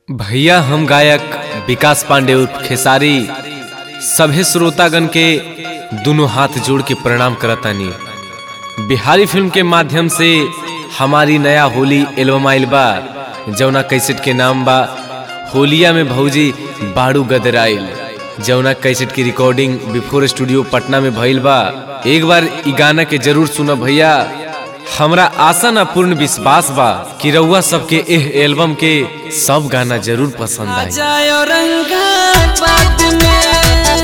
भैया हम गायक विकास पांडे उर्फ खेसारी सभे श्रोतागण के दोनों हाथ जोड़ के प्रणाम करतानी बिहारी फिल्म के माध्यम से हमारी नया होली एल्बम आइल बा जौना कैसेट के नाम बा होलिया में भौजी बाड़ू गदराइल जौना कैसेट की रिकॉर्डिंग बिफोर स्टूडियो पटना में भइल बा एक बार ई गाना के जरूर सुनो भैया हमरा आशा न पूर्ण विश्वास बा कि रउआ सबके एह एल्बम के सब गाना जरूर पसंद आई जायो रंगा बात में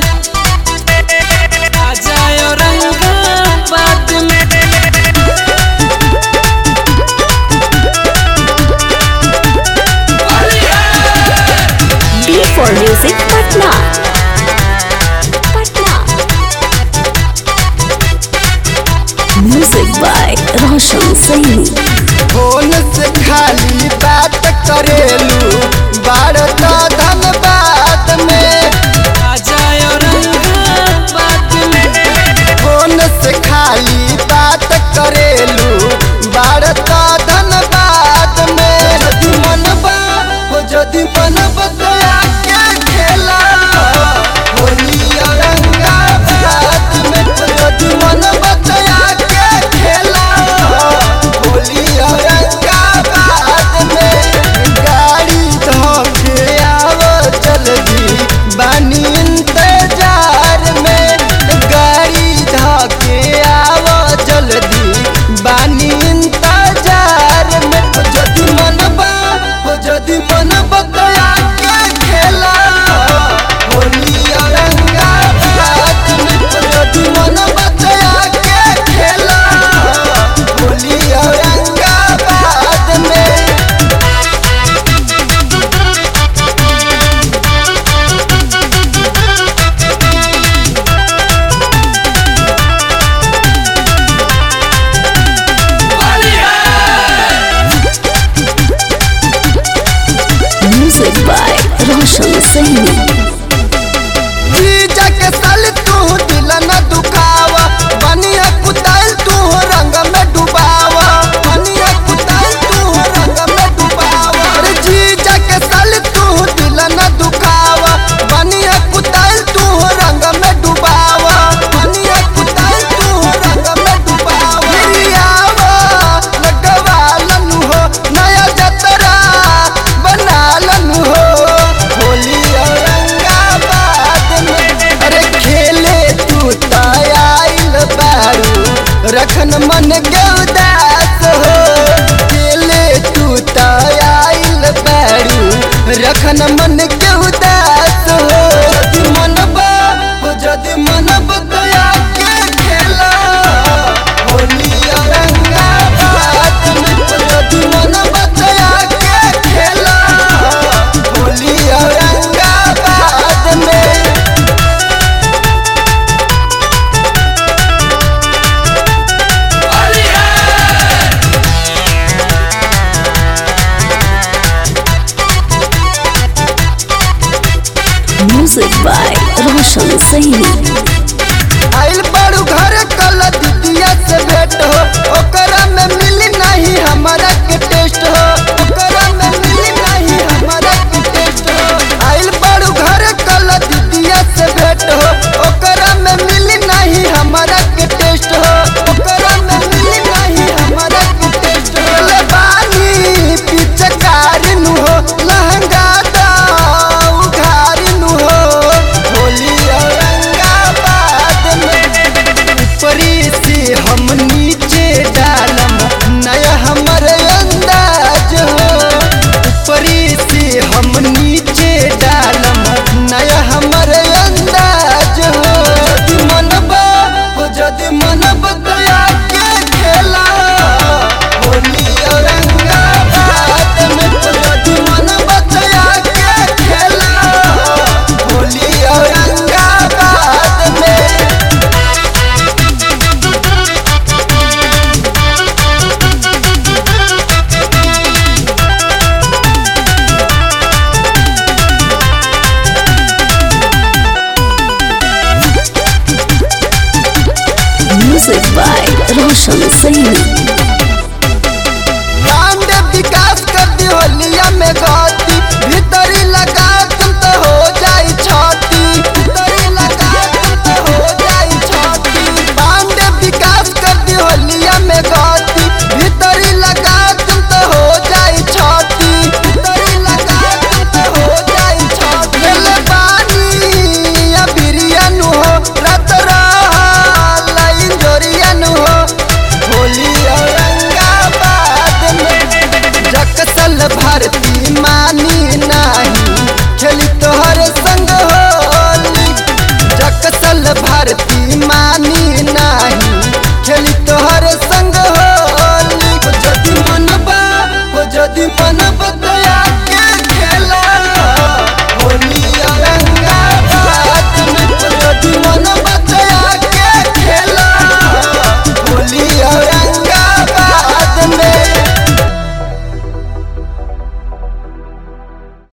आ जायो रंगा बात में D for Music Patna. Patna. Music by Roshan Saini. Phone से खाली बात करेलू बाड़ तो धनबाद में आ जायो रंगा बात में फोन से खाली बात करेलू बाड़ तो धनबाद में यदि मनबा हो यदि मनबा तो आके खेला होली औरंगाबाद में यदि मनबा तो आके खेला होली औरंगाबाद में गाड़ी धोके आवो जल्दी बानी इंतजार में गाड़ी धोके आवो जल्दी बानी इंतजार में हो यदि मनबा हो यदि मनबा तो आके खेला होली औरंगाबाद में हो यदि मनबा तो आके खेला होली औरंगाबाद में Music by Roshan Saini. जीजा के साल तू दिल न दुखावा बनिया कुताल तू रंग में डुबावा बनिया कुताल तू रंग में डुबावा अरे जीजा के साल तू दिल न दुखावा बनिया कुताल तू रंग में डुबावा बनिया कुताल तू रंग में डुबावा हिरियावा लगवा लनु हो नया जतरा बना लनु हो होली औरंगाबाद में अरे खेले तू तायल बारू रखन मन के उदास हो खेले तू तायल बारू रखन मन के उदास हो यदि मनबा हो यदि मनबा तो आके खेला होली औरंगाबाद में हो यदि मनबा तो आके खेला होली औरंगाबाद में Music by Roshan Saini. आइल बड़ू घर कल दीदिया से भेंट हो ओकरा में मिली नहीं हमारा के टेस्ट हो ओकरा में मिली नहीं हमारा के टेस्ट हो आइल बड़ू घर कल दीदिया से भेंट हो ओकरा में मिली नहीं हमारा के टेस्ट हो ओकरा में मिली नहीं हमारा के टेस्ट हो ले बानी पिचकार नु हो लहंगा दा उघार नु हो होली औरंगाबाद में ऊपरी से हम नीचे डालम नया हमर अंदाज हो ऊपरी से हम नीचे डालम नया हमर अंदाज हो यदि मनबा हो यदि मनबा तो आके खेला होली औरंगाबाद में हो यदि मनबा तो आके खेला होली औरंगाबाद में Music by Roshan Saini.